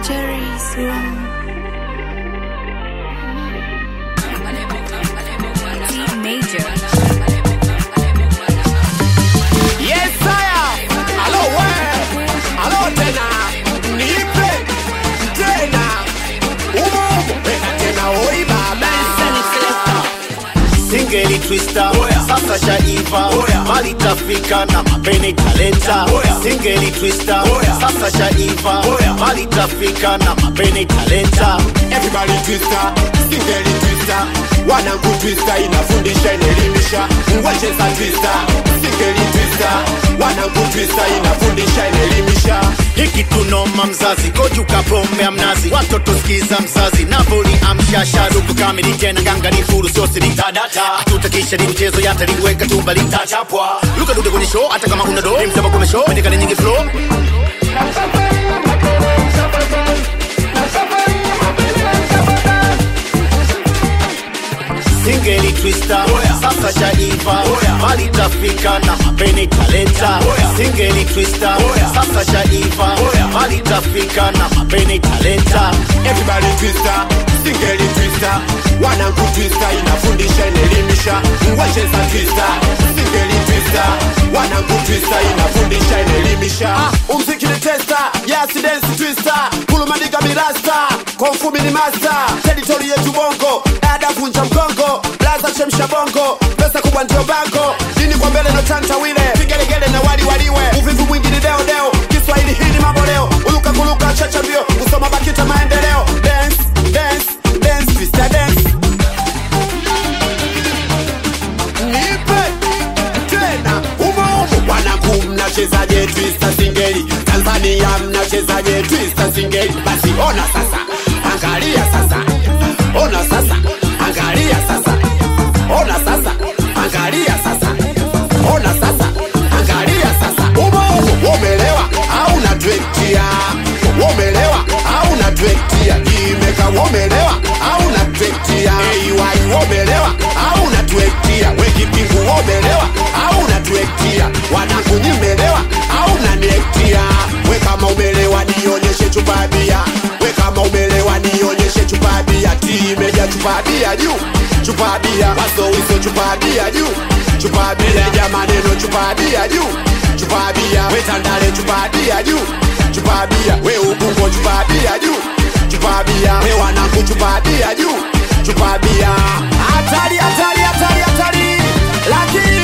Jerry's room. D major. Yes, sire. Hello, we. Hello, tena. Nipe. Tena. Umo, umo. Weka tena, oi baba. singeli twista sasa shaiva mali tafika na mapene talenta singeli twista sasa shaiva mali tafika na mapene talenta Everybody twister, singeli twister. Wanangu twister inafundisha inaelimisha. Wacheza twister, singeli twister. Wanangu twister inafundisha inaelimisha. hiki tunoma mzazi kojuka pombe ya mnazi watoto skiza mzazi napoli amshasha ruku kamili tena gangani furu sosiri tadata hatutakisha ni mchezo yataliweka tumbali tachapwa luka dude kwenye show hata kama una do msema kwenye show pendekane nyingi flow singeli twista sasa shaiva mali tafika na mapene talenta singeli twista sasa shaiva mali tafika na mapene talenta Everybody twister, singeli twister. Wanangu twister inafundisha inaelimisha. Wacheza twister, singeli twister. Wanangu twister inafundisha inaelimisha. Umziki ni testa, yes dance twister. Kulumanika mirasta, konfumi ni master. Territory yetu bongo, dada vunja mgongo. Blaza chemsha bongo, pesa kubwa ndio bango. Dini kwa mbele no chanta wile, vigelegele na wali waliwe. Uvivu mwingi ni deo deo, Kiswahili hii ni mambo leo. Uluka kuluka chacha mbio, kusoma bakita maendeleo. Dance, dance, dance, twister dance. Nipe tena umo umo, wanangu mnachezaje twister singeli? Tanzania mnachezaje twister singeli? Basi ona sasa, angalia sasa, ona sasa, angalia sasa, ona sasa, angalia sasa, ona sasa, angalia sasa. Umo umo, umelewa au unatwetia? Umelewa au unatwetia? Imeka umelewa au unatwetia? AY umelewa au unatwetia? We kipingu umelewa au unatwetia? Wanangu nyimelewa au unaniektia? We kama umelewa nionyeshe chupa ya bia. We kama umelewa nionyeshe chupa ya bia. Timeja chupa ya bia juu, chupa ya bia. Waso wiso chupa ya bia juu, chupa ya bia. Meneja maneno chupa ya bia juu, chupa ya bia. We tandale chupa ya bia juu, chupa ya bia. We ubungo chupa ya bia juu, chupa ya bia. We wanangu chupa ya bia juu, chupa ya bia. Hatari, hatari, hatari, hatari. Lakini